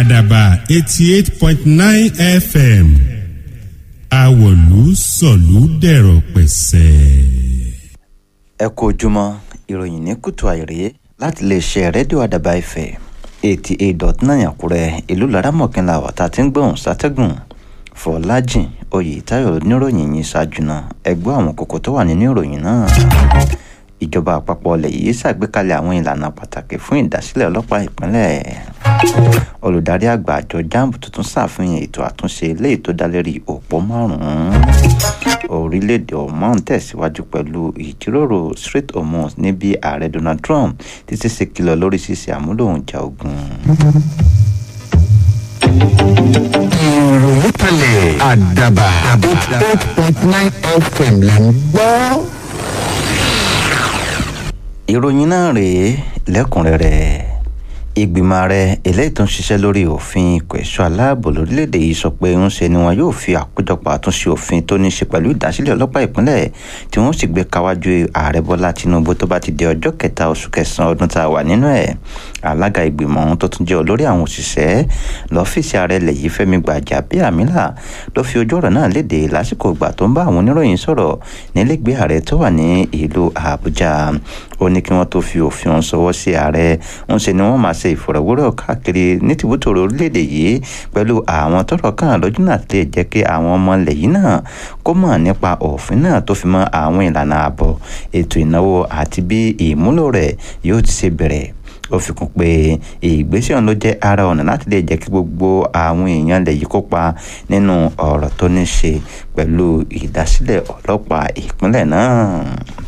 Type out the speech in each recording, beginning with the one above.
àdàbà eighty eight point nine fm àwọ̀lú sọ̀lú dẹ̀rọ̀ pẹ̀sẹ̀. ẹ kú ojúmọ́ ìròyìn ní kùtù àìrè láti lè ṣe rédíò àdàbà ìfẹ́ eighty eight dot nine àkúrẹ́ ìlú laramọ̀kínlá ọ̀tá tí ń gbóhùn sátẹ́gùn fọlájìn oyètáyọ̀ níròyìn yìí ṣáájú náà ẹgbẹ́ àwọn kókó tó wà nínú ìròyìn náà ìjọba àpapọ̀ ilẹ̀ yìí ṣàgbékalẹ̀ àwọn ìlànà pàtàkì fún ìdásílẹ̀ ọlọ́pàá ìpínlẹ̀ olùdarí àgbà àjọ jamb tuntun ṣàfihàn ètò àtúnṣe eléyìí tó dá lérí òpó márùn-ún orílẹ̀-èdè oman tẹ̀síwájú pẹ̀lú ìjíròrò Strait Hormuz níbi ààrẹ Donald Trump títí ṣe kìlọ̀ lórí ṣíṣe àmúlò oúnjẹ ogun. ìròyìn kalẹ̀ àdàbà eight point nine fm là ń gbọ́. ìròyìn náà rèé lẹ́kùnrẹ́rẹ́ ìgbìmọ̀ ààrẹ eléyìí tó ń ṣiṣẹ́ lórí òfin ìkẹ̀ṣọ́ aláàbò lórílẹ̀‐èdè yìí sọ pé ń ṣe ni wọn yóò fi àkójọpọ̀ àtúnṣe òfin tó ní í ṣe pẹ̀lú ìdásílẹ̀ ọlọ́pàá ìpínlẹ̀ tí wọ́n sì gbé káwájú ààrẹ bọ́lá tinubu tó bá ti di ọjọ́ kẹta oṣù kẹsàn-án ọdún tá a wà nínú ẹ̀ alága ìgbìmọ̀ ọ̀hún tó tún jẹ́ olórí àwọn òṣìṣẹ́ lọ́fíìsì ààrẹ ilẹ̀ yìí fẹ́mi gbàjàbíàmílà ló fi ojú ọ̀rọ̀ náà léde lásìkò ìgbà tó ń bá àwọn oníròyìn sọ̀rọ̀ nílẹ̀gbẹ́ ààrẹ tó wà ní ìlú àbújá ó ní kí wọ́n tó fi òfin ọ̀hún sọwọ́ sí ààrẹ ń ṣe ni wọ́n máa ṣe ìfọ̀rọ̀wérọ̀ káàkiri ní tìbútòrò orílẹ̀-èdè yìí pẹ̀lú àwọn tọ́rọ̀ kàn lójú náà lè jẹ́ kí àwọn ọmọ ilẹ̀ yìí náà kó mọ̀ nípa òfin náà tó fi mọ́ àwọn ìlànà ààbò ètò ìnáwó àti bí ìmúlò rẹ̀ yóò ti ṣe bẹ̀rẹ̀ ó fi kún pé ìgbésẹ̀ ọ̀hún ló jẹ́ ara ọ̀nà láti lè jẹ́ kí gbogbo àwọn èèyàn lè yí kópa nínú ọ̀rọ̀ tó ní ṣe pẹ̀lú ìdásílẹ̀ ọlọ́pàá ìpínlẹ̀ náà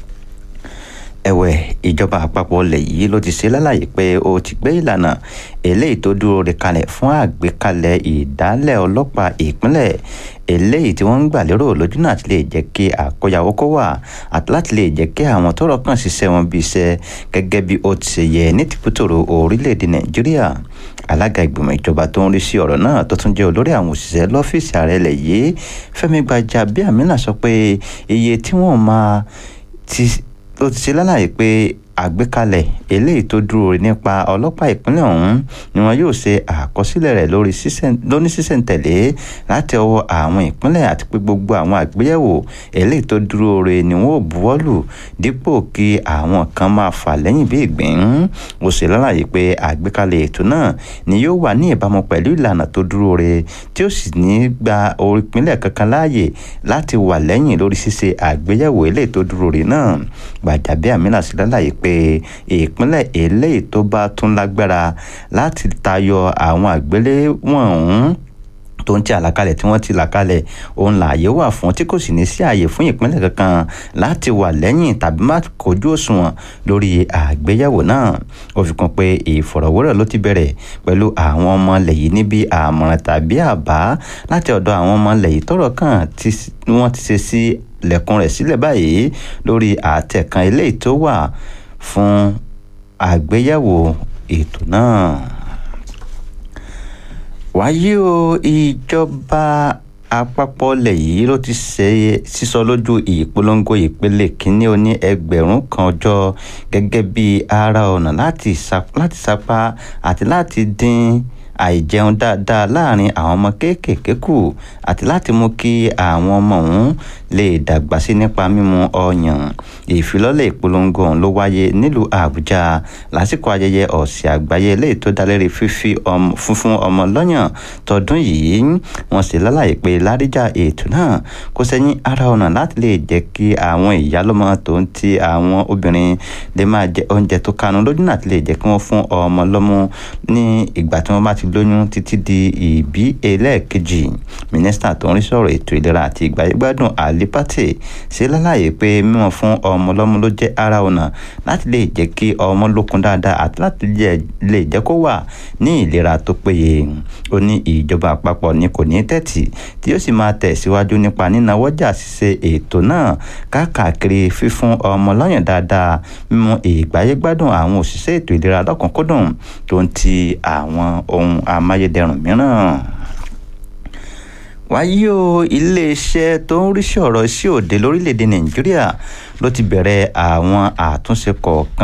ẹ̀wẹ̀ ìjọba àpapọ̀ ilẹ̀ yìí ló ti ṣe lálàyé pé ó ti gbé ìlànà eléyìí tó dúró re kalẹ̀ fún àgbékalẹ̀ ìdálẹ̀ ọlọ́pàá ìpínlẹ̀ eléyìí tí wọ́n ń gbà lérò lójú náà ti lè jẹ́ kí àkóyawó kó wà àti láti lè jẹ́ kí àwọn tọ́rọ̀ kàn ṣiṣẹ́ wọn bí iṣẹ́ gẹ́gẹ́ bí ó ti ṣe yẹ ní tìpútòrò orílẹ̀-èdè nàìjíríà alága ìgbìmọ̀ ìjọba tó ń rí sí ọ̀rọ̀ náà tó tún jẹ́ olórí àwọn òṣìṣẹ́ lọ́fíìsì ààrẹ ilẹ̀ yìí fẹ́mi gbàjàbíàmílà sọ pé iye tí wọ́n máa ti ló ti ṣe lálàyé pé àgbékalẹ̀ eléyìí tó dúró nípa ọlọ́pàá ìpínlẹ̀ ọ̀hún ni wọn yóò ṣe àkọsílẹ̀ rẹ̀ lóní sísẹ̀ntẹ̀lé láti ọwọ́ àwọn ìpínlẹ̀ àti pé gbogbo àwọn àgbéyẹ̀wò eléyìí tó dúró re ni wọn ò buwọ́lù dípò kí àwọn kan máa fà lẹ́yìn bí ìgbín ó ṣe lálàyé pé àgbékalẹ̀ ètò náà ni yóò wà ní ìbámu pẹ̀lú ìlànà tó dúró re tí ó sì ní gba ìpínlẹ̀ kankan láàyè láti wà lẹ́yìn lórí ṣíṣe àgbéyẹ̀wò eléyìí tó dúró re náà Gbàjàbíàmílà sí lálàyé pé pé ìpínlẹ̀ eléyìí tó bá tún lágbára láti tayọ àwọn àgbéléwọ̀n ọ̀hún tó ń tí àlàkalẹ̀ tí wọ́n ti là kalẹ̀ òun lààyè wà fún tí kò sì ní sí ààyè fún ìpínlẹ̀ kankan láti wà lẹ́yìn tàbí má kojú òṣùwọ̀n lórí àgbéyẹ̀wò náà ó fi kún pé ìfọ̀rọ̀wérọ̀ ló ti bẹ̀rẹ̀ pẹ̀lú àwọn ọmọ ilẹ̀ yìí níbi àmọ̀ràn tàbí àbá láti ọ̀dọ̀ àwọn ọmọ ilẹ̀ yìí tọ́rọ̀ kàn tí wọ́n ti ṣe sí lẹ̀kùn rẹ̀ sílẹ̀ báyìí lórí àtẹ̀kan eléyìí tó wà fún àgbéyẹ̀wò ètò náà. wáyé o ìjọba àpapọ̀ ilẹ̀ yìí ló ti ṣe sísọ lójú ìpolongo ìpele kínní oní ẹgbẹ̀rún kan ọjọ́ gẹ́gẹ́ bí ara ọ̀nà láti sapá àti láti dín àìjẹun dáadáa láàrin àwọn ọmọ kéékèèké kù àti láti mú kí àwọn ọmọ ọ̀hún lè dàgbà sí nípa mímu ọyàn ìfilọ́lẹ̀ ìpolongo ọ̀hún ló wáyé nílùú àbújá lásìkò ayẹyẹ ọ̀sẹ̀ àgbáyé eléyìí tó dá lérí fífi fúnfún ọmọ lọ́yàn tọdún yìí wọ́n sì lálàyé pé láríjà ètò náà kò sẹ́yìn ara ọ̀nà láti lè jẹ́ kí àwọn ìyálọ́mọ tó ń ti àwọn obìnrin lè máa jẹ oúnjẹ tó kanu lójú náà ti lè jẹ́ kí wọ́n fún ọmọ lọ́mú ní ìgbà tí wọ́n bá ti lóyún títí di ìbí ẹlẹ́ẹ̀kejì mínísítà tó ń rí sọ̀rọ̀ ètò ìlera àti ìgbàyẹ̀gbádùn àlípàtì ṣe lálàyé pé mímọ̀ fún ọmọ lọ́mú ló jẹ́ ara ọ̀nà láti lè jẹ́ kí ọmọ lókun dáadáa àti láti lè jẹ́ kó wà ní ìlera tó péye ó ní ìjọba àpapọ̀ ni kò ní tẹ́tì tí yóò sì máa tẹ̀síwájú nípa nínáwọ́jà ṣíṣe ètò náà káàkiri fífún ọmọ lọ́yàn dáadáa mímú ìgbàyẹ̀gbádùn àwọn òṣìṣẹ́ ètò ìlera lọ́kùnkúndùn tó ń ti àwọn ohun amáyédẹrùn mìíràn wáyé o iléeṣẹ́ tó ń rí sí ọ̀rọ̀ sí òde lórílẹ̀‐èdè nàìjíríà ló ti bẹ̀rẹ̀ àwọn àtúnṣe kọ̀ọ̀kan